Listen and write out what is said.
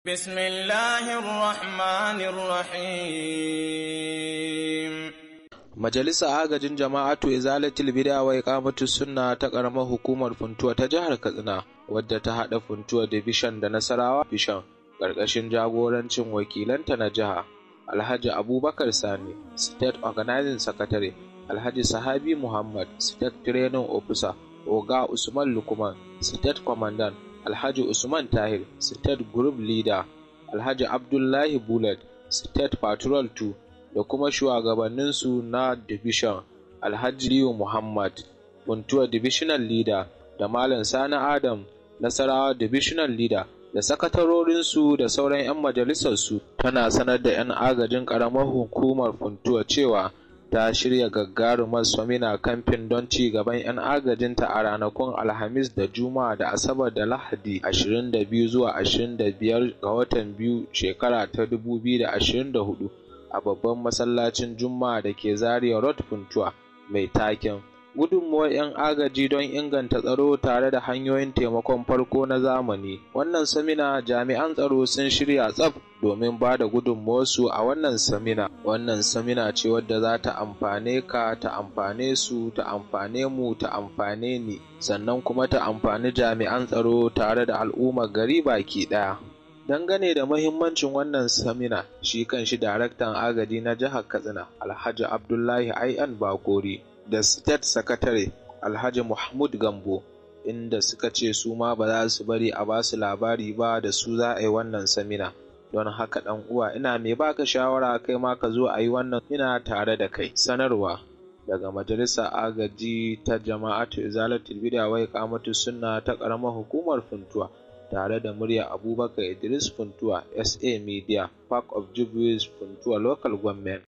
بسم الله الرحمن الرحيم Majalisa agajin jama'atu izalatul bid'a wa iqamatus sunna ta karamar hukumar Funtuwa ta jihar Katsina wadda ta hada Funtuwa division da Nasarawa division karkashin jagorancin wakilanta na jiha Alhaji Abubakar Sani State Organizing Secretary Alhaji Sahabi Muhammad State Training Officer Oga Usman Lukman State Commandant Alhaji Usman Tahir State Group Leader Alhaji Abdullahi Bullet State Patrol 2 da kuma shugabanninsu na division Alhaji Liyu Muhammad Funtuwa Divisional Leader da Malam Sani Adam Nasarawa Divisional Leader da sakatarorinsu da sauran 'yan majalisarsu tana sanar da 'yan agajin ƙaramar hukumar Funtuwa cewa ta shirya gagarumar samina kamfen don ci gaban 'yan agajinta a ranakun Alhamis da Juma'a da Asabar da Lahadi 22 zuwa 25 ga watan biyu shekara ta 2024 a babban masallacin Juma'a da ke Zaria Road Funtuwa mai taken gudunmuwar 'yan agaji don inganta tsaro tare da hanyoyin taimakon farko na zamani. Wannan samina jami'an tsaro sun shirya tsaf domin ba da gudunmuwarsu a wannan samina. Wannan samina ce wadda za ta amfane ka, ta amfane su, ta amfane mu, ta amfane ni, sannan kuma ta amfani jami'an tsaro tare da al'ummar gari baki ɗaya. Dangane da mahimmancin wannan samina, shi kan shi daraktan agaji na jihar Katsina, Alhaji Abdullahi Ai'an Bakori, da State Secretary Alhaji Mahmud Gambo, inda suka ce su ma ba za su bari a ba su labari ba da su za a yi wannan samina. Don haka ɗan uwa ina mai baka shawara kai ma ka zo a yi wannan ina tare da kai. Sanarwa daga Majalisar Agaji ta Jama'atu Izalatul Bid'a wa Iqamatu Sunna ta ƙaramar hukumar Funtuwa. tare da murya Abubakar Idris Funtuwa SA Media Park of Jubilees Funtuwa Local Government